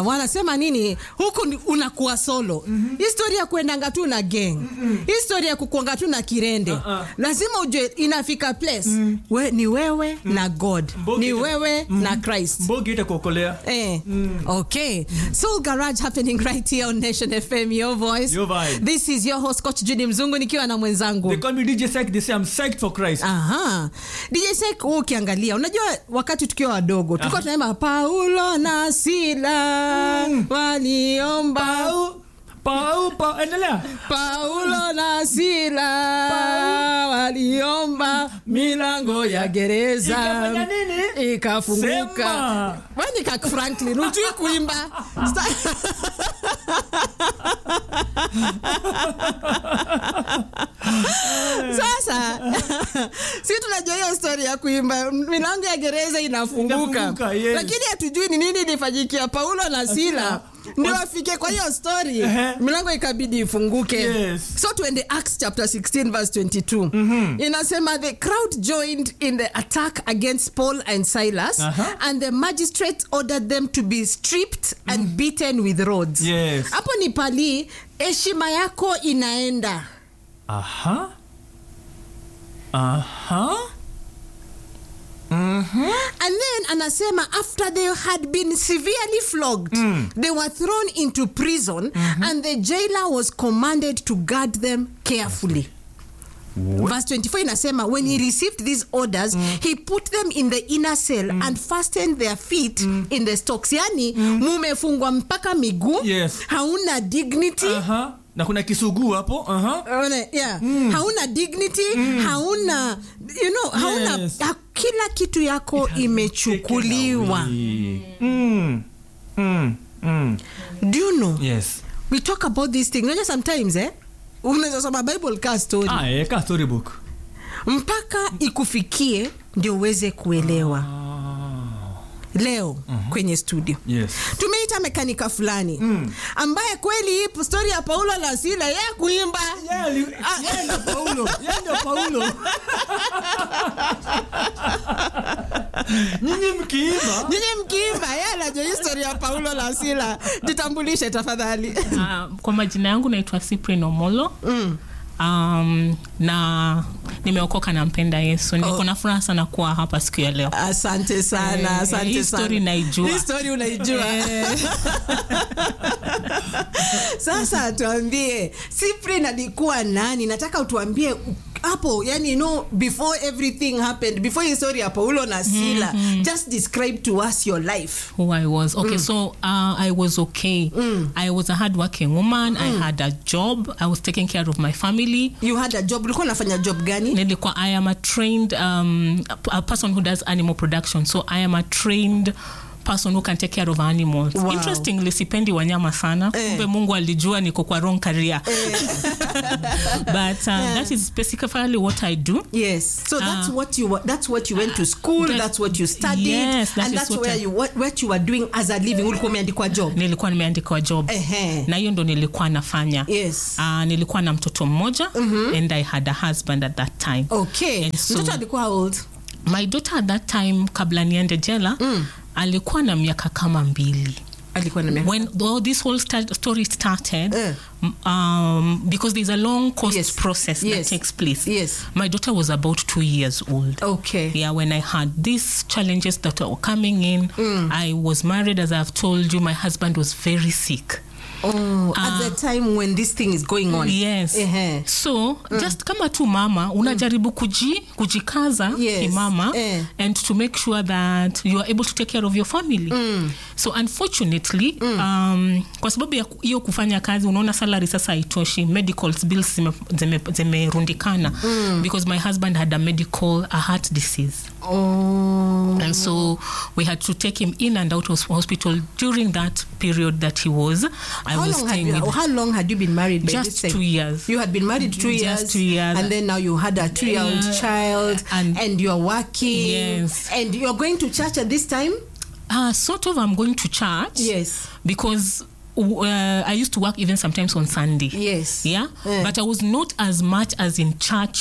wanasema nini huku ni- unakuwa solo mm-hmm. histori ya kuendanga tu na gang mm-hmm. histori ya kukuanga tu na kirende Uh-uh. lazima ujue inafika place mm. we, ni wewe mm. na god Mbogi ni ita- wewe mm. na christ mbogi itakuokolea Eh, okay. Soul Garage happening right here on Nation FM, your voice. Your vibe. This is your host Coach Judy Mzungu nikiwa na mwenzangu. they call me dj Sek, they say i'm psyched for christ Aha. DJ Sek wewe ukiangalia unajua wakati tukiwa wadogo tulikuwa tunaimba Paulo na Sila waliomba pau pau pau endelea Paulo na Sila waliomba milango ya gereza Ikafanya nini? ikafunguka. Sema. Wani kak Franklin ujui kuimba Sta- Sasa si tunajua hiyo story ya kuimba milango ya gereza inafunguka, Inafunguka, yes. lakini hatujui ni nini ilifanyikia Paulo na Sila ndio afike kwa hiyo story Ehe. milango ikabidi ifunguke Yes. so tuende acts chapter 16 verse 22 inasema the crowd joined in the attack against paul and silas Aha. and the magistrates ordered them to be stripped and beaten with rods Yes. hapo ni pali heshima yako inaenda aha aha and then anasema after they had been severely flogged they were thrown into prison and the jailer was commanded to guard them carefully verse 24 inasema when he received these orders he put them in the inner cell and fastened their feet in the stocks yani mumefungwa mpaka miguu Yes. hauna dignity aha na kuna kisuguu hapo aha One, yeah. hauna dignity hauna you know hauna Yes. ha, kila kitu yako imechukuliwa mm. Mm. Mm. do you know yes we talk about this thing unajua sometimes eh unaweza soma bible ka story ah, eh, ka storybook mpaka ikufikie ndio uweze kuelewa leo kwenye studio yes tumeita mekanika fulani ambaye kweli hii stori ya paulo na sila ye kuimba Yeah, li- yeye ndio paulo yeye ndio paulo nyinyi mkiimba nyinyi mkiimba ye anajua histori ya paulo na sila jitambulishe tafadhali Uh, kwa majina yangu naitwa Cyprian Omolo mm. um, na nimeokoka nampenda yesu niko na furaha sana kuwa hapa siku ya leo asante sana Eh, asante hii sana. story naijua. Hii story unaijua sasa tuambie Cyprian alikuwa nani nataka utuambie u- hapo yani you know before everything happened before hii story ya paulo na sila just describe to us your life who I was. Okay, so uh, I was okay. I was a hardworking woman. I had a job. I was taking care of my family. you had a job ulikuwa unafanya job gani Nilikuwa, I am a trained um, a, a person who does animal production. So I am a trained person who can take care of animals. Wow. Interestingly, sipendi wanyama sana. Eh. Kumbe Mungu alijua niko kwa wrong career. But uh, that is specifically what I do. Yes. So that's Ah. what you wa- that's what you went to school, That- that's what you studied Yes, that and is that's what where I- you what, what you were doing as a living. Ulikuwa umeandikwa job. Nilikuwa nimeandikwa job. Ehe. Na hiyo ndo nilikuwa nafanya. Yes. Uh, nilikuwa na mtoto mmoja and I had a husband at that time. Okay. And so- Mtoto alikuwa how old? My daughter at that time kabla niende jela alikuwa na miaka kama mbili Alikuwa na miaka. when all this whole sta- story started Eh. m- um, because there's a long cost Yes. process Yes. that takes place Yes. my daughter was about two years old Okay. yeah when i had these challenges that were coming in i was married as i've told you my husband was very sick Oh, at the time when this thing is going on. yes Ehe. so just kama tu mama unajaribu kuji, kujikaza Yes. kimama Eh. and to make sure that you are able to take care of your family so unfortunately um, kwa sababu ya ku- hiyo kufanya kazi unaona salary sasa haitoshi medical bills zimerundikana zime, zimerundikana because my husband had a medical a heart disease Oh. and so we had to take him in and out of hospital during that period that he was i How was long, had staying you, with how long had you been married by Just this time? two years. You had been married two Just years. two years. And then now you had a two year old Yeah. child and, And- you're working. Yes. And you're going to church at this time? Uh, sort of, I'm going to church. Yes. Because uh, I used to work even sometimes on Sunday. Yes. Yeah? Eh. But I was not as much as in church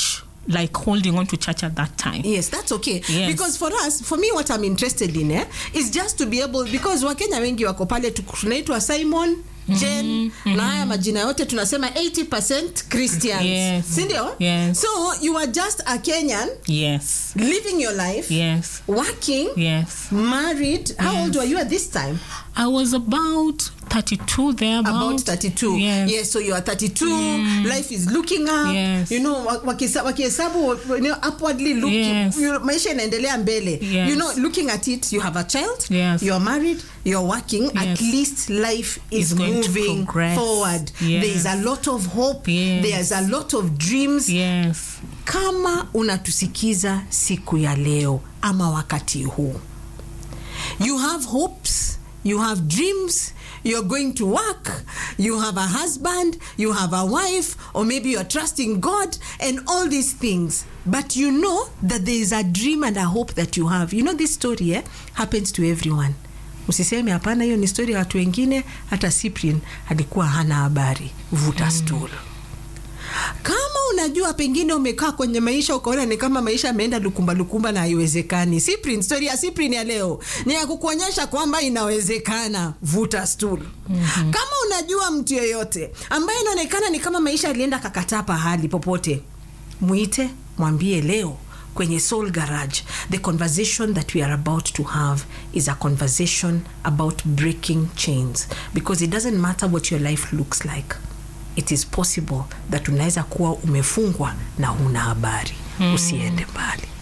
like holding on to church at that time yes that's okay Yes. because for us for me what i'm interested in eh, is just to be able because wakenya wengi wako pale tu- tunaitwa simon jen na haya majina yote tunasema 80 christians Yes. sindio Yes. so you are just a kenyan yes living your life yes working yes married how old were you at this time i was about 32 there about 32 yes. yes so you are 32 life is looking up Yes. you know wa- wakisa- wakihesabu you know, upwardly looking Yes. you know, maisha inaendelea mbele Yes. you know looking at it you have a child Yes. you're married you're working at Yes. least life is It's going to moving progress. forward Yes. there is a lot of hope Yes. there's a lot of dreams yes kama unatusikiza siku ya leo ama wakati huu you have hopes you have dreams you're going to work you have a husband you have a wife or maybe you're trusting god and all these things but you know that there is a dream and a hope that you have you know this story eh, happens to everyone usiseme hapana hiyo ni story ya watu wengine hata cyprian alikuwa hana habari vuta stool kama unajua pengine umekaa kwenye maisha ukaona ni kama maisha ameenda lukumba lukumba na haiwezekani Cyprian, story ya Cyprian ya leo ni ya kukuonyesha kwamba inawezekana vuta stool mm-hmm. kama unajua mtu yeyote ambaye inaonekana ni kama maisha alienda kakataa pahali popote mwite mwambie leo kwenye soul garage the conversation that we are about to have is a conversation about breaking chains because it doesn't matter what your life looks like it is possible that unaweza kuwa umefungwa na huna habari mm. usiende mbali